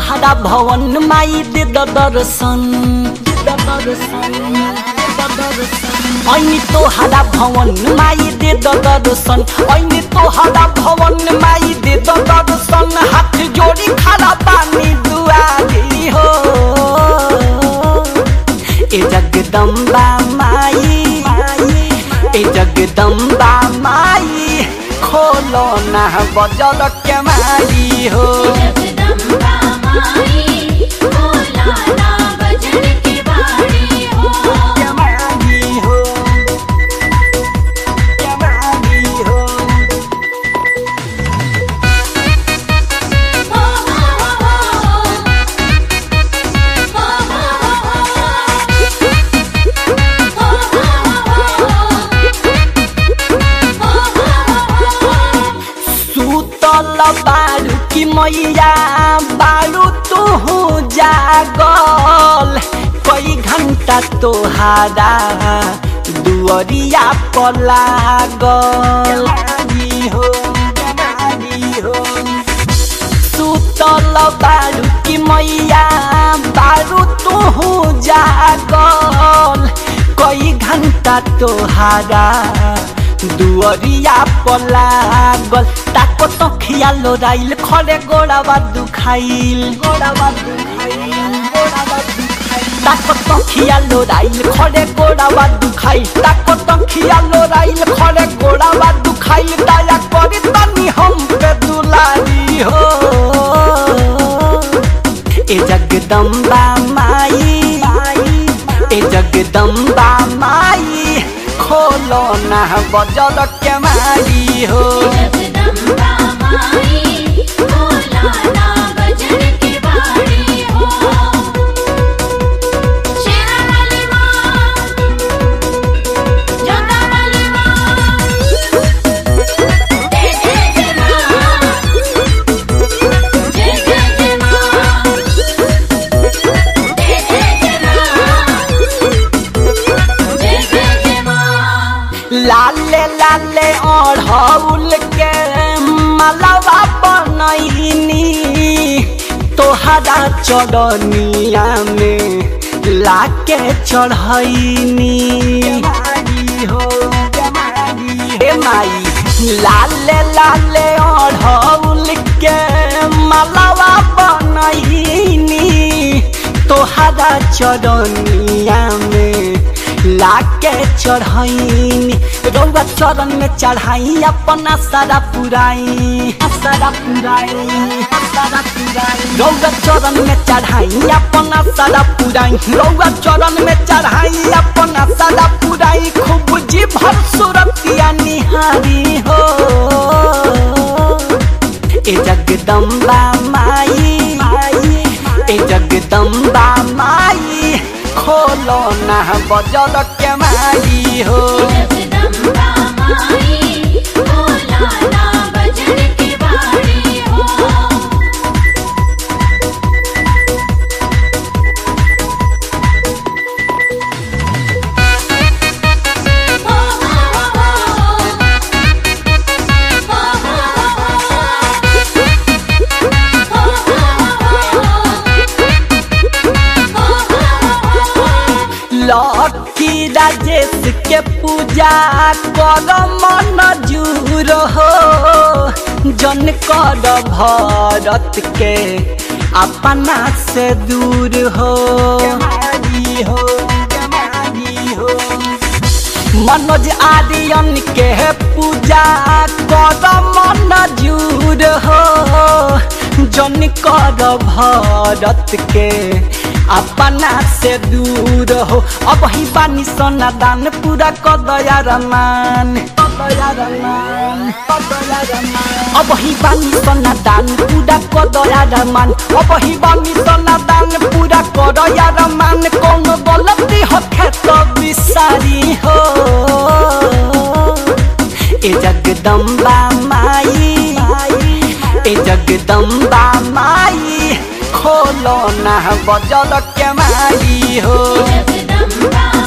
तोहरा भवन माई दे द दर्शन दे द दर्शन दे द दर्शन ऐनी तोहरा भवन माई दे द दर्शन ऐनी तोहरा भवन माई दे द दर्शन हाथ जोड़ी खड़ा पानी दुआरी हो ए जगदम्बा माई ए जगदम्बा माई खोलो ना बजल के माई हो जगदम्बा माई भोला ना बजन के बाड़ी हो के माई हो के माई हो हो हो हो सुतल बारू की मैया बारू तू जागल कई घंटा तोहारा दुअरिया पर लागल हो हो सुतल बारू की मैया बारू तू जागल कई घंटा तोहारा दुअरिया पर लागल ताको तो खियालो राइल खरे गोड़ावा दुखाइल गोड़ावा दुखाइल गोड़ावा दुखाइल ताको तो खियालो राइल खरे गोड़ावा दुखाइल ताको तो खियालो राइल खरे गोड़ावा दुखाइल दया करी तनी हम पे दुलारी हो ए जगदम्बा माई ए जगदम्बा माई खोलो ना बजल के माई हो जगदम्बा माई भोला ना बजन के बाड़ी हो शेरा वाली माँ जोता वाली माँ जय जय जय माँ जय जय जय माँ जय जय जय माँ जय जय जय माँ लाले लाले ओढ़ौल के मलवा बनैनी तोहरा चढ़निया में लाके चढ़ैनी हो ए माई लाले लाले ओढ़ौल के मलवा बनैनी तोहरा चढ़निया में लाके चढ़ैनी रौआ चरण में चढ़ाई अपना सारा पुराई सारा पुराई सारा पुराई रौआ चरण में चढ़ाई अपना सारा पुराई रौआ चरण में चढ़ाई अपना सारा पुराई खूब जी भर सुरतिया निहारी हो ए जगदम्बा माई ए जगदम्बा माई खोलो ना बजल के माई हो जगदम्बा माई भोला ना बजन के बाड़ी हो हो हो लकी राजेश के पूजा कर मन जूर हो जन कर भरत के अपना से दूर हो हो हो मनोज आर्यन के पूजा कर मन जूर हो जन कर भरत के अपना से दूर हो अब ही बानी सोना दान पूरा कर दया रमान अब ही बानी सोना दान पूरा कर दया रमान अब ही बानी सोना दान पूरा कर दया रमान कौन गलती हो खेत बिसारी हो ए जगदम्बा माई ए जगदम्बा माई खोलो ना बजल के माई हो जगदम्बा